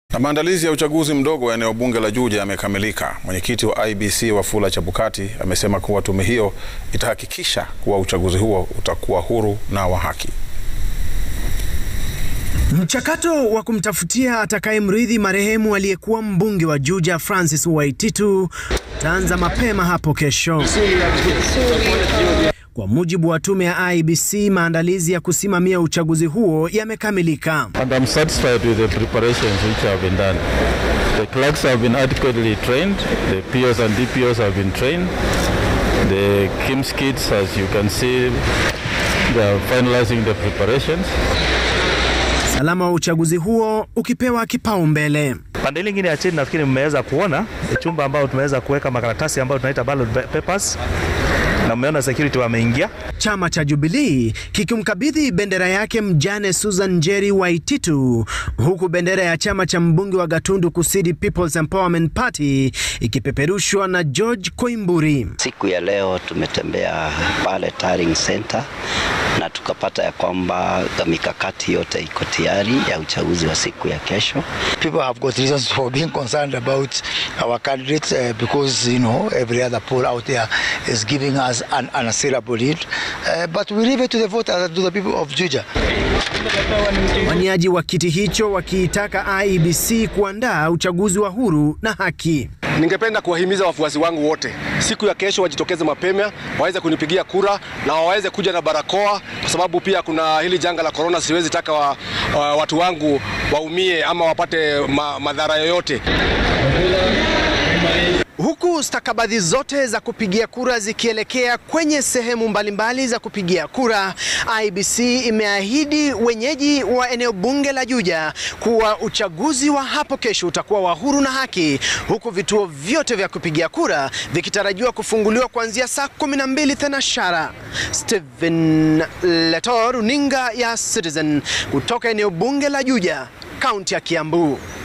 Na maandalizi ya uchaguzi mdogo wa eneo bunge la Juja yamekamilika. Mwenyekiti wa IEBC Wafula Chebukati amesema kuwa tume hiyo itahakikisha kuwa uchaguzi huo utakuwa huru na wa haki. Mchakato wa kumtafutia atakayemrithi marehemu aliyekuwa mbunge wa Juja Francis Waititu utaanza mapema hapo kesho. Kwa mujibu wa tume ya IEBC, maandalizi ya kusimamia uchaguzi huo yamekamilika. And I'm satisfied with the preparations which have been done. The clerks have been adequately trained, the POs and DPOs have been trained. The KIMS kids, as you can see, they are finalizing the preparations. Usalama wa uchaguzi huo ukipewa kipaumbele. Pande lingine ya chini nafikiri mmeweza kuona chumba ambao tumeweza kuweka makaratasi ambayo tunaita ballot papers na mmeona security wameingia. Chama cha Jubilee kikimkabidhi bendera yake mjane Susan Njeri Waititu, huku bendera ya chama cha mbunge wa Gatundu Kusini People's Empowerment Party ikipeperushwa na George Koimburi. Siku ya leo tumetembea pale Taring Center na tukapata ya kwamba mikakati yote iko tayari ya uchaguzi wa siku ya kesho. People have got reasons for being concerned about our candidates uh, because you know every other poll out there is giving us an unassailable lead uh, but we leave it to the voters and to the people of Juja. Waniaji wa kiti hicho wakiitaka IEBC kuandaa uchaguzi wa huru na haki. Ningependa kuwahimiza wafuasi wangu wote siku ya kesho wajitokeze mapema, waweze kunipigia kura na waweze kuja na barakoa, kwa sababu pia kuna hili janga la korona. Siwezi taka wa, wa, watu wangu waumie ama wapate ma, madhara yoyote. Huku stakabadhi zote za kupigia kura zikielekea kwenye sehemu mbalimbali za kupigia kura, IEBC imeahidi wenyeji wa eneo bunge la Juja kuwa uchaguzi wa hapo kesho utakuwa wa huru na haki, huku vituo vyote vya kupigia kura vikitarajiwa kufunguliwa kuanzia saa 12 thenashara. Stephen Leto, runinga ya Citizen kutoka eneo bunge la Juja, kaunti ya Kiambu.